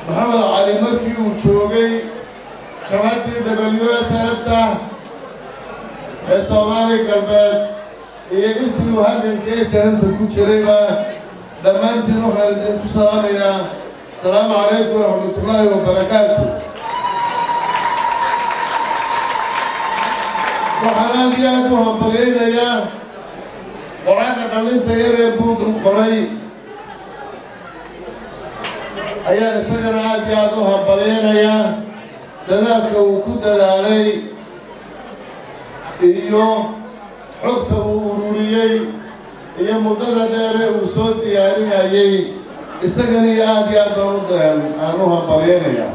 maxamed cali markii uu joogay jabhaddii w s fta ee soomaali galbeed iyo intii uu halgankii sanamta ku jirayba dhammaantiin waxaan idinku salaamayaa asalaamu calaykum waraxmatullaahi wabarakaatu waxaan aad iyo aad u hambalyaynayaa qoraalka dhallinta yar ee buuggan qoray ayaan isagana aad iyo aad u hambalyaynayaa dadaalka uu ku dadaalay iyo xogta uu ururiyey iyo muddada dheere uu soo diyaarinayey isagana iyo aad iyo aad baan u dayan aan u hambalyaynayaa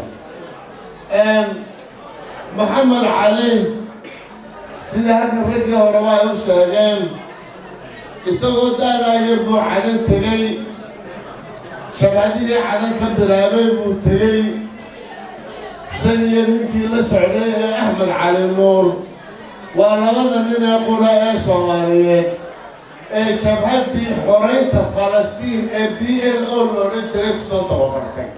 maxamed cali sida halka raggii horeba ay u sheegeen isagoo daadaa yar buu cadan tegey shabcadihii cadan ka bilaabay buu tegey san iyo ninkii la socday ee axmed cali nuur waa labada nin ee qura ee soomaaliyeed ee jabhaddii xoraynta falastiin ee b l o la odhan jiray kusoo tababartay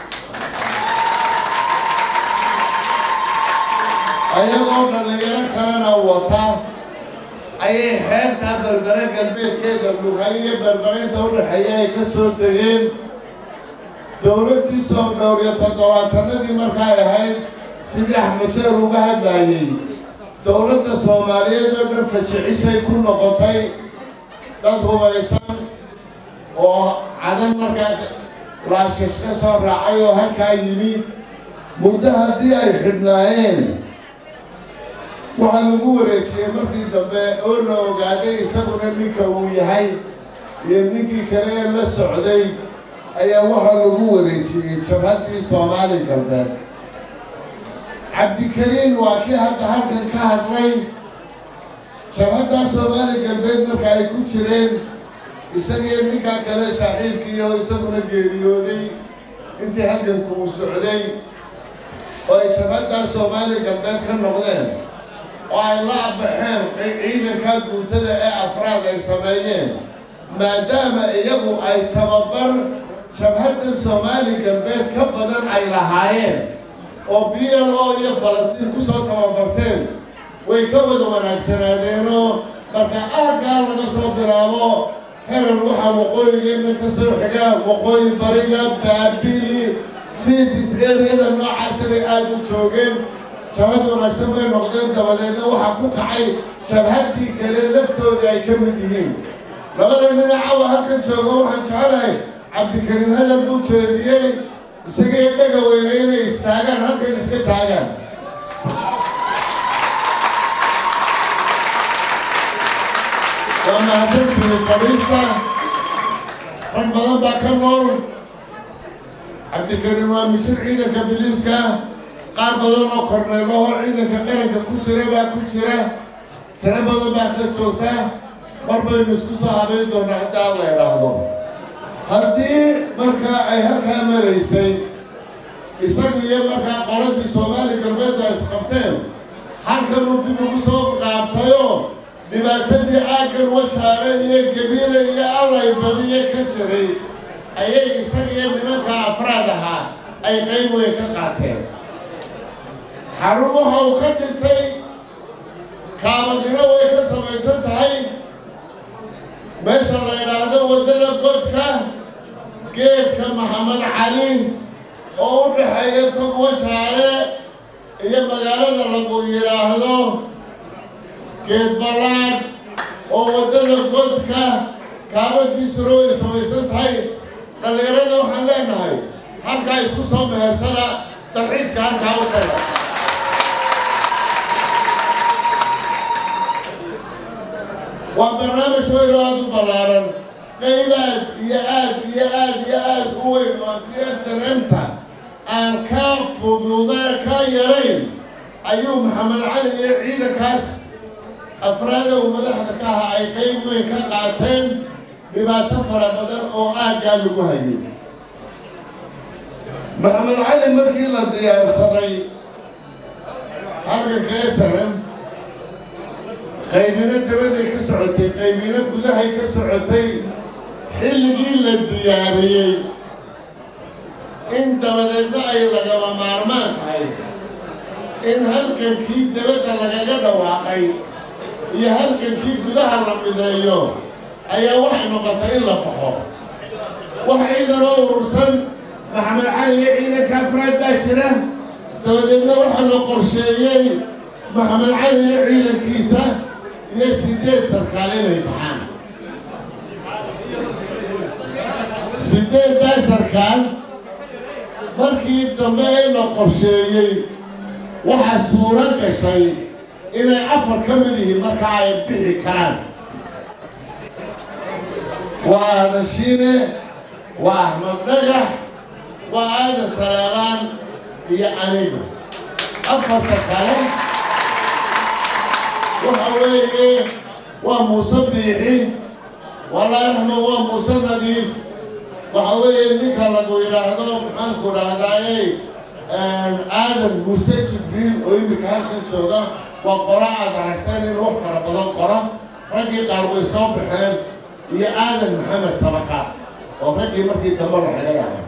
ayagoo dhallinyaro kalena wata ayay xeebtaa berbere galbeedkeeda lughay iyo berberaynta u dhexeeya ay ka soo tegeen dowladdii soo dhowriyo toddobaatanadii markaay ahayd sidii axmed sheer uga hadlaayey dowladda soomaaliyeed oo dhan fajicisay ku noqotay dad hubaysan oo cadan markaa laashish ka soo raacay oo halkaa yimi muddo haddii ay xidhnaayeen waxaa lagu wareejiyey markii dambe oo la ogaaday isaguna ninka uu yahay iyo ninkii kale ee la socday ayaa waxaa lagu wareejiyey jabhaddii soomaali galbeed cabdikariin waa kii hadda halkan ka hadlay jabhaddaa soomaali galbeed marka ay ku jireen isagii ninkaa kale saaxiibkii oo isaguna geeriyooday intii halganku uu socday oo ay jabhaddaa soomaali galbeed ka noqdeen oo ay la abaxeen ciidankaa guutada ee afraad ay sameeyeen maadaama iyagu ay tababar jabhadda soomaali galbeed ka badan ay lahaayeen oo b l o iyo falastiin ku soo tababarteen way ka wada wanaagsanaadeenoo marka aaggaa laga soo bilaabo herar waxaa waqooyigeena ka soo xiga waqooyi bariga baabili fiidis eriyada noocaasa bay aada u joogeen jabhad wanaagsan bay noqdeen dabadeedna waxaa ku kacay jabhaddii kale laftoodii ay ka mid yihiin labada dhinacawa halkan joogo waxaan jecelahay cabdikariim hadal buu jeediyey isagii dhaga weyne inay istaagaan halkan iska taagaan waa mahadsantihi fadhiista rag badan baa ka nool cabdikariim waa mijir ciidanka biliiska qaar badan oo korneelahoo ciidanka qaranka ku jira baa ku jira tiro badan baa ka joogta mar baynu isku soo habayn doonaa haddaan la idhaahdo haddii markaa ay halkaa maraysay isagu iyo markaa qoladii soomaali galbeedda isqabteen halkanuu dib ugu soo qaabtayoo dhibaatadii aaggan wajaale iyo gabiile iyo allay badiye ka jiray ayay isaga iyo nimanka afraad ahaa ay qayb weyn ka qaateen xarumaha uu ka dhintay kaabadina way ka samaysan tahay meesha la idhaahdo waddada godka geedka maxamed cali oo u dhexeeya tog wajaale iyo magaalada lagu yidhaahdo geed ballaad oo waddada godka kaabadiisuna way samaysan tahay dhallinyarada waxaan leenahay halkaa isku soo mehersada dalxiiska halkaa u taga waa barnaamij weyn oo aada u ballaaran qayb aad iyo aad iyo aad iyo aad u weyn oo tiyasananta aan ka fududa ka yarayn ayuu maxamed cali iyo ciidankaas afraada uu madaxda ka ahaa ay qayb weyn ka qaateen dhibaato fara badan oo aaggaa lagu hayay maxamed cali markii la diyaarsaday halganka esalam qaybina dabaday ka socotay qaybina gudahay ka socotay xilligii la diyaariyey in dabadeedna ay lagama maarmaan tahay in halgankii dabadda lagaga dhawaaqay iyo halgankii gudaha la mideeyo ayaa waxay noqotay in la baxo wax ciidan oo urursan maxamed cali iyo ciidanka afraad baa jira dabadeedna waxaa la qorsheeyey maxamed cali iyo ciidankiisa iyo sideed sarkaal inay baxaan sideeddaa sarkaal markii dambe ee la qorsheeyey waxaa suuro gashay inay afar ka mid yihiin markaa ay bixi karaan waa adashiine waa axmed dhagax waa aadan saleebaan iyo aniga afarta kale waxa weeye waa muuse biixi walaa raxma waa muuse nadiif waxa weeye ninka lagu yidhaahdo maxaanku dhahdaayey aadan muuse jibriil oo iminka halkan jooga waa qora aad aragteen in wax fara badan qora raggii qaar way soo baxeen iyo aadan maxamed sabaka oo raggii markii dambe la xigay ahay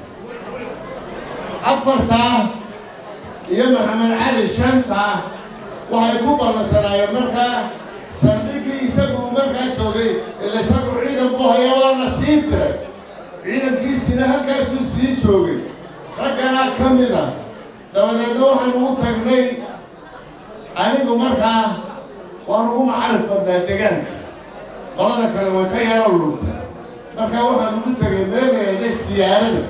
afartaa iyo maxamed cali shantaa waxay ku ballansanaayeen markaa saldhiggii isagu markaa joogay ila isagu ciidan buu haya waa la sii diray ciidankiisina halkaasuu sii joogay ragganaa ka mid a dabadeedna waxaan ugu tagnay anigu markaa waan ugu macarif badnaa degaanka qolada kale way ka yaro lunta markaa waxaan ugu tagay meelaeeda siyaarada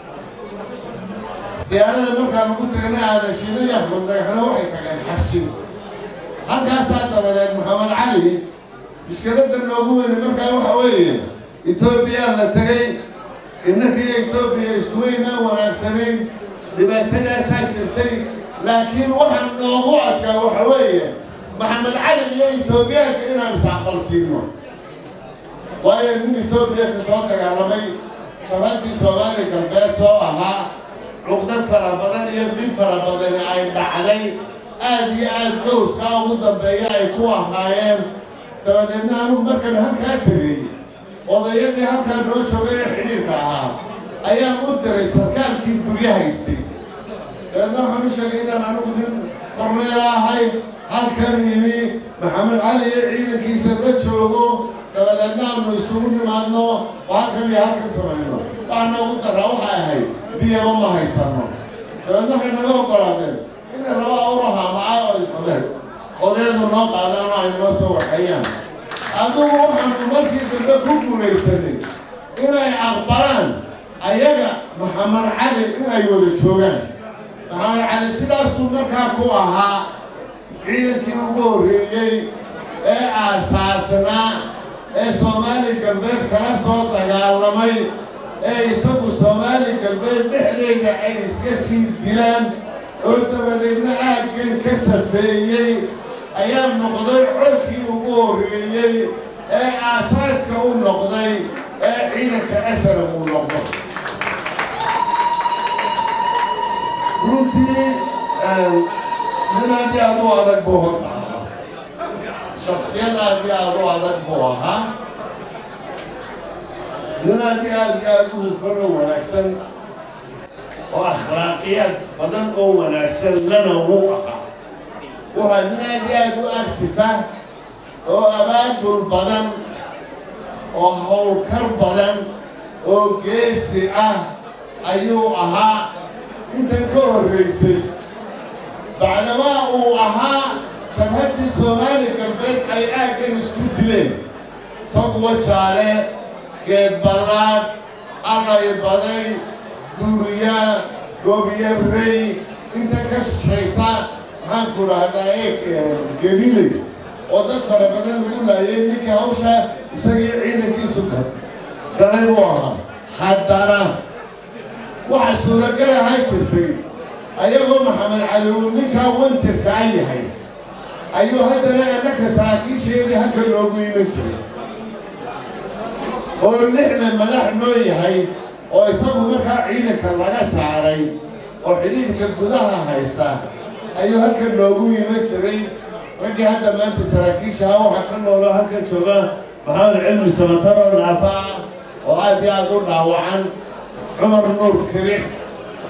siyaarada markaan ugu tagnay aadashido iyo afgurdagaxna waxay tageen xabsin halkaasaa dabadeed maxamed cali mushkiladda noogu weyne markaa waxa weeye etoobiyaa la tegay innakiiyo etoobiya iskuweynaa wanaagsanayn dhibaatadaasaa jirtay laakiin waxaan noogu adkaa waxa weeye maxamed cali iyo etoobiyaanka inaan isaqalsiino waayo nin etoobiya ka soo dagaalamay jabadii soomaali galbeed soo ahaa cuqdad fara badan iyo bil fara badani ay dhacday aada iyo aada gowskaa ugu dambeeya ay ku ahaayeen dabadeedna anugu markan halkaa tegey odayadii halkaa noo joogay ee xidhiirka ahaa ayaan u diray sarkaalkii duryo haystay dabeedna waxaan u sheegay inaan anigu nin korneel ahay halkan yimi maxamed cali iyo ciidankiisa la joogo dabadeedna aanu isugu nimaadno oo halkan iyo halkan samayno waxaa noogu daraa waxay ahayd biyaba ma haysano dabeedna waxay naga ogolaadeen inay laba awraha macaa oo qabeen odayadu noo qaadaan oo ay noo soo waxeeyaan adugu waxaanu markii dambe ku guulaysanay inay aqbalaan ayaga maxamed cali inay wada joogaan maxamed cali sidaasuu markaa ku ahaa ciidankii ugu horreeyey ee aasaasnaa ee soomaali galbeed kala soo dagaalamay ee isagu soomaali galbeed dhexdeeda ay iska sii dilaan oo dabadeedna aaggan ka safeeyey ayaa noqday colkii ugu horreeyey ee aasaaska u noqday ee ciidanka asalam uu noqdo runtii nin aad iyo aad u adag buu horta ahaa shaksiyad aad iyo aad u adag buu ahaa nin aad iyo aad iyo aad u hufan oo wanaagsan oo akhlaaqiyaad badan oo wanaagsan lana wuu ahaa waxaa nin aad iyo aad u actifa oo abaabul badan oo howlkar badan oo geesi ah ayuu ahaa intan ka horraysay bacdamaa uu ahaa jabhaddii soomaali galbeed ay aaggan isku dileen tog wajaale geed ballaad allay baday duuriya gobyarrey inta ka shaysa maxaanku dhahdaa ee gebiley oo dad fara badan lagu laayay ninkii hawsha isagii ciidankiisu galay buu ahaa haddana waxa suuragal ahaa jirtay ayagoo maxamed cali uu ninkaa wantirka a yahay ayuu haddana annaka saraakiisheedii halka loogu iman jiray oo lixda madax noo yahay oo isagu markaa ciidanka laga saaray oo xidhiidhka gudaha haysta ayuu halkan loogu iman jiray raggii hadda maanta saraakiishaha waxaa ka nooloo halkan jooga maxamed cilmi samataro naafaca oo aad iyo aad u dhaawacan cumar nuur kirix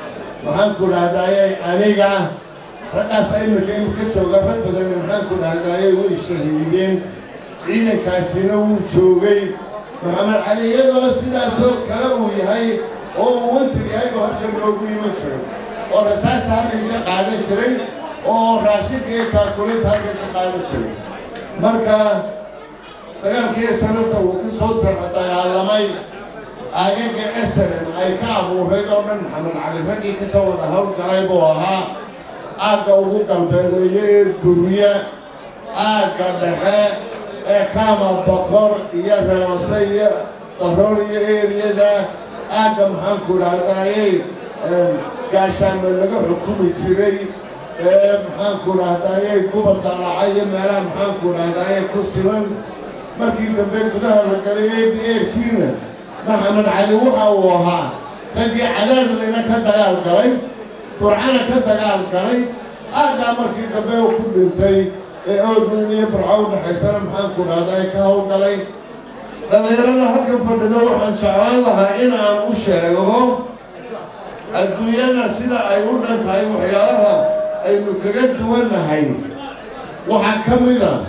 maxaanku dhahdaayey aniga raggaas imika inu ka jooga rag badan maxaanku dhahdaayey way shahiideen ciidankaasina wuu joogay maxamed cali iyadoo sidaasoo kale uu yahay oo uu wantir yahay buu halkan loogu iman jiray oo rasaasta halkan ka qaadan jiray oo raashinka iyo kaakulinta halkan ka qaadan jiray marka dagaalkii sanabta uu ka soo dagaalamay aagaga esaren ay ka abuurayd oo dhan maxamed cali raggii ka soo wada howlgalay buu ahaa aagga ugu galbeedeeyo ee gurya aagga dhexe ee kaama bokor iyo reebase iyo daroor iyo eeriyada aagga maxaanku dhahdaayey gaashaanme laga xukumi jiray ee maxaanku dhahdaayey gubal dalaca iyo meelaha maxaanku dhahdaayey ku siman markii dambe gudaha la galay eedi eerkiina maxamed cali waxa uu ahaa raggii cadaadlayna ka dagaal galay burcana ka dagaal galay aaggaa markii dambe uu ku dhintay ee oodweyn iyo burco u dhexaysana maxaanku dhahdaay ka howlgalay dhallinyarada halkan fadhido waxaan jeclaan lahaa in aan u sheego adduunyada sida ay u dhan tahay waxyaalaha aynu kaga duwannahay waxaa ka mid a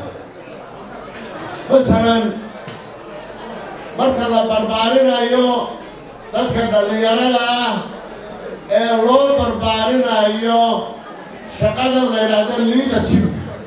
masalan marka la barbaarinayo dadka dhallinyarada ah ee loo barbaarinayo shaqada la yidhaahdo leadership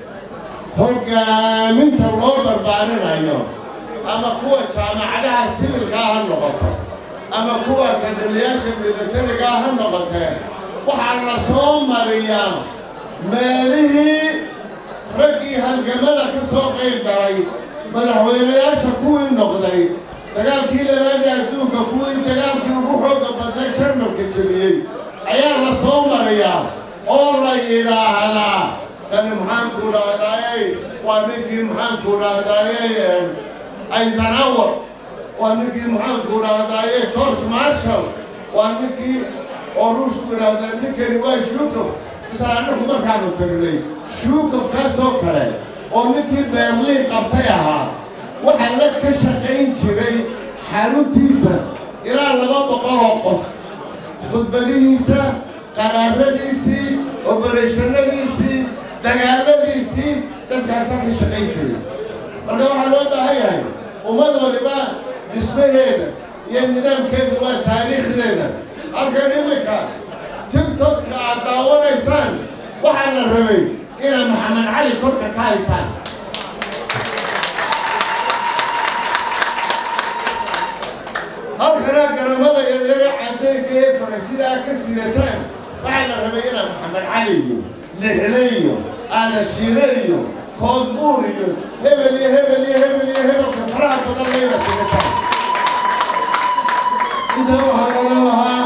hoggaaminta loo barbaarinayo ama kuwa jaamacadaha sibilkaa ha noqoto ama kuwa kadaliyaasha milatarigaa ha noqotee waxaa la soo mariyaa meelihii raggii halgamada ka soo qayb galay madaxweynayaasha kuwii noqday dagaalkii labaadii adduunka kuwii dagaalkii ugu xooga badnay jarmalka jebiyey ayaa la soo mariyaa oo la yidhaahdaa kani maxaanku dhahdaayey waa ninkii maxaanku dhahdaayey eisenhower waa ninkii maxaanku dhahdaayey george marshall waa ninkii oo ruushku yidhaahdaa ninkani waa shukov isla annagu markaanu tagnay shukofkaasoo kale oo ninkii berliin qabtay ahaa waxaa la ka shaqayn jiray xaruntiisa ilaa laba boqol oo qof khudbadihiisa qaraaradiisii obereshannadiisii dagaaladiisii dadkaasaa ka shaqayn jiray marka waxaa loo baahan yahay ummad waliba dhismaheeda iyo nidaamkeedu waa taariikhdeeda halkan iminka tigtokka aad daawanaysaan waxaa la rabay inaad maxamed cali korka ka haysaan halkanaa garamada yaryare caddaynka ee faranjidaa ka sidataan waxaa la rabay inaad maxamed cali iyo lixle iyo aadashiire iyo koodbuur iyo hebel iyo hebel iyo hebel iyo hebelka faraha badan layna sidataan intaa waxaan odhan lahaa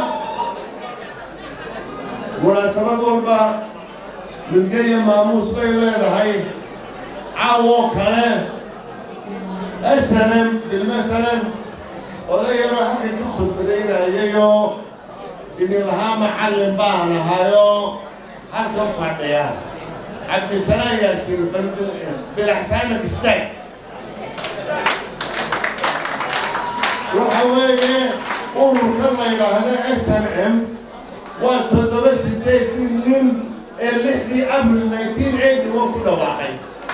munaasabad walba midge iyo maamuus bay leedahay caawoo kale asalan bilmasalan oday yaroo halkan ka khudbadaynayayoo idin lahaa macallin baan ahayoo halkan fadhiya cabdisalaan yaasiin bilaxsaanak istaag waxa weeye ururka la yidhaahdo s n m waa toddoba sideedii nin ee lixdii abril nineteen eighty one ku dhawaaqay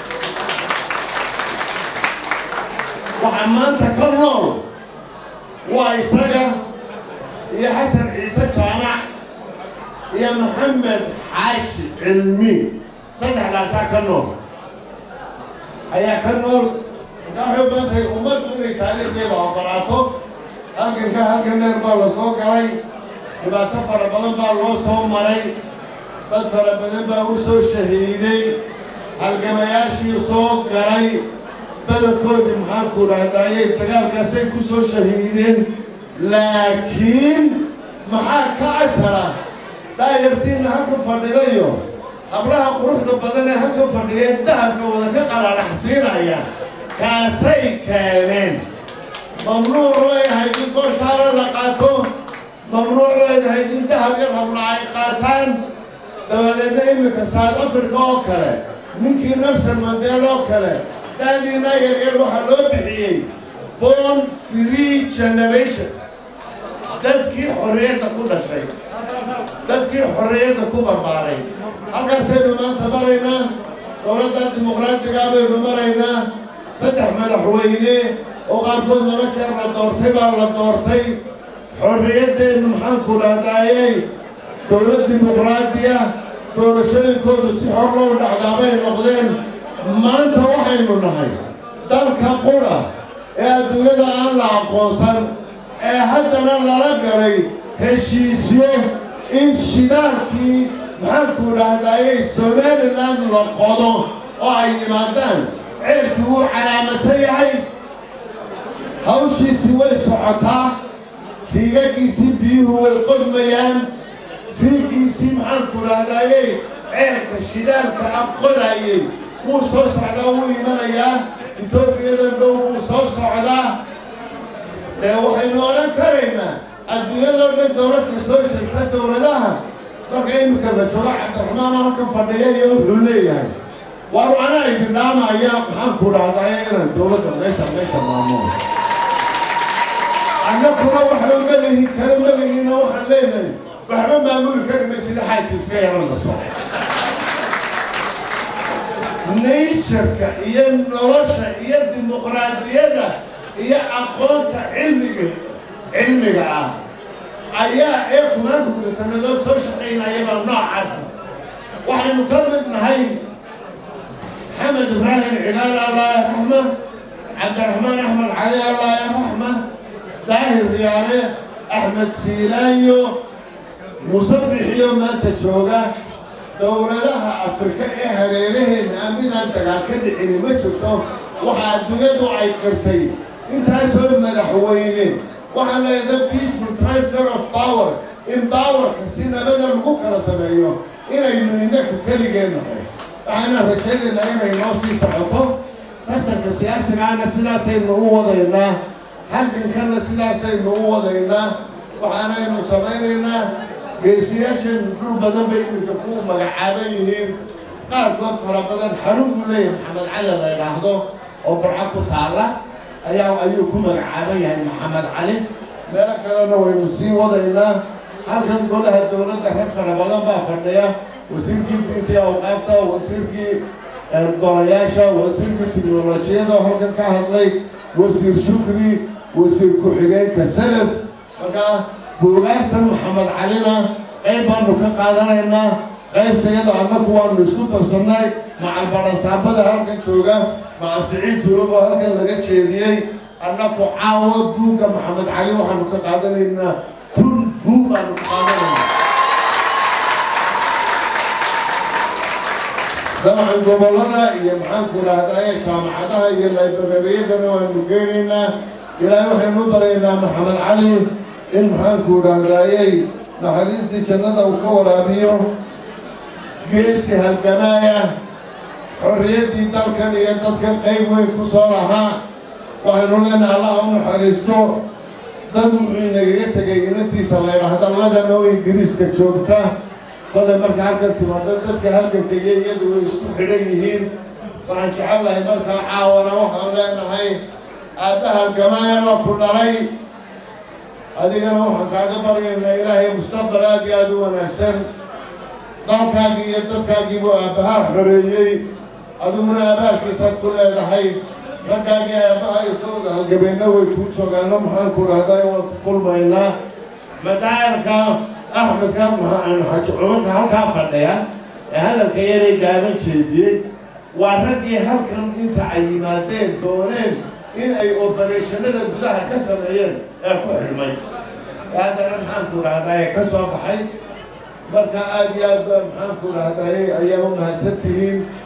waxaa maanta ka nool waa isaga iyo xasan ciise jaamac iyo maxamed xaashi cilmi saddexdaasaa ka nool ayaa ka nool markaa waxay u badan tahay ummaddu inay taariikhdeeda oqolaato halkanka halkan dheer baa la soo galay dhibaato fara badan baa loo soo maray dad fara badan baa u soo shahiiday halgamayaashii soo galay badankoodii maxaanku dhahdaayey dagaalkaasay ku soo shahiideen laakiin maxaa ka asara daayartiinna halkan fadhidayo hablaha quruxda badan ee halkan fadhiyeen dahabka wada ka qalalaxsiinaya kaasay keeneen mamnuuc way ahayd in gooshaara la qaato mamnuuc way ahayd in dahab yar habla ay qaataan dabadeedna iminka south africa oo kale ninkii nelson mandeel oo kale daadiina yaryar waxaa loo bixiyey born free generation dadkii xorriyadda ku dhashay dadkii xorriyadda ku barbaaray halkaasaynu maanta maraynaa dowladda dimuqraadigaa baynu maraynaa saddex madaxweyne oo qaarkood laba jeer la doortay baa la doortay xorriyaddeennu maxaanku dhahdaayey dowlad dimuqraadiya doorashooyinkoodu si xor loo dhacdaabay noqdeen maanta waxaynu nahay dalka qura ee adduunyada aan la aqoonsan ee haddana lala galay heshiisyo in shidaalkii maxaanku dhahdaayey somalilan la qodo oo ay yimaadaan ceelkii wuu calaamadsan yahay hawshiisii way socotaa riigagiisii biyuhu way qodmayaan riigiisii maxaanku dhahdaayey ceelka shidaalka a qodaayey wuu soo socdaa wuu imanayaa etoobiyadan dhow wuu soo socdaa dee waxaynu odhan karaynaa adduunyadoo dhan dowladka soo jirta dowladaha marka iminka la joogo cabdiraxmaan halkan fadhiya iyo wuxuu leeyahay waar anaa idin dhaamaya maxaanku dhahdaaya inaan dowladda meesha meesha maamulo annakuna waxba malihin kala malihinna waxaan leenahay waxba maamuli karima sida xaaji iska yaran la soo nature-ka iyo nolosha iyo dimuqraadiyadda iyo aqoonta cilmiga cilmiga ah ayaa ee kumaankuka sannadood soo shaqaynayaba noocaasa waxaynu ka mid nahay maxamed ibraahim cigaal allah raxma cabdiraxmaan axmed cali allah raxma daahir riyaale axmed siilaayo musabixiyo maanta jooga dowladaha afrika ee hareeraheenna a midaan dagaal ka dhicini ma jirto waxa adduunyadu ay qirtay intaasoo madaxweyne waxaan leedahay peaceful transfer of power in powerka si nabada lagu kala sameeyo inaynu inaku keligeen nahay waxaana rajaynaynaa inay noo sii socoto tartanka siyaasigaana sidaasaynu u wadaynaa halgankanna sidaasaynu u wadaynaa waxaanaynu samaynaynaa geesiyaashan dhul badan bay iminka ku magacaaban yihiin qaarkood fara badan xarun buu leeyahay maxamed cali la idhaahdo oo burco ku taalla ayaa ayuu ku magacaaban yahay maxamed cali meelo kalena waynu sii wadaynaa halkan golaha dowladda rag fara badan baa fadhiya wasiirkii diinta iyo awqaafta wasiirkii golayaasha wasiirkii tiknolojiyada oo halkan ka hadlay wasiir shukri wasiir ku-xigeenka salaf markaa buugaagtan maxamed calina qayb baanu ka qaadanaynaa qaybtayada annagu waanu isku darsannay macal barasaabada halkan jooga macal siciid sulub oo halkan laga jeediyey annagu caawa buugga maxamed cali waxaanu ka qaadanaynaa kun buug baanu ka qaadanaynaa dabcan gobollada iyo maxaanku dhahdaye jaamacadaha iyo laybarariyadana waanu geenaynaa ilaahay waxaynu u baraynaa maxamed cali in maxaanku dhahdaayey naxariistii jannada uu ka waraabiyo geesi halgamaaya xorriyaddii dalkan iyo dadkan qayb weyn ku soo lahaa waxaynu leenahay allaha u naxariisto dad wuxuu inagaga tegay inantiisa la ydhaahda ladana oo ingiriiska joogta kolay marka halkan timaado dadka halganka iyo iyadu way isku xidhan yihiin waxaan jecellahay markaa caawana waxaan leenahay aabba halgamaaya waa ku dhalay adigana waxaan kaaga baryaynaa ilaahay mustaqbal aad iyo aada u wanaagsan dalkaagii iyo dadkaagiibuu aabbahaa xoreeyey adiguna abaalkiisaad ku leedahay raggaagii aabbaha isagooda halgabeenna way kuu joogaano maxaan ku dhahday waan ku kulmaynaa madaayarka axmedka xaji cumarka halkaa fadhiya ee hadalka yaray gaaban jeediyey waa raggii halkan inta ay yimaadeen dooneen in ay obarashanada gudaha ka sameeyeen ee ku xidhmay haddana maxaanku dhahdaye ka soo baxay marka aada iyo aad ba maxaanku dhahdaye ayaa u mahadsan tihiin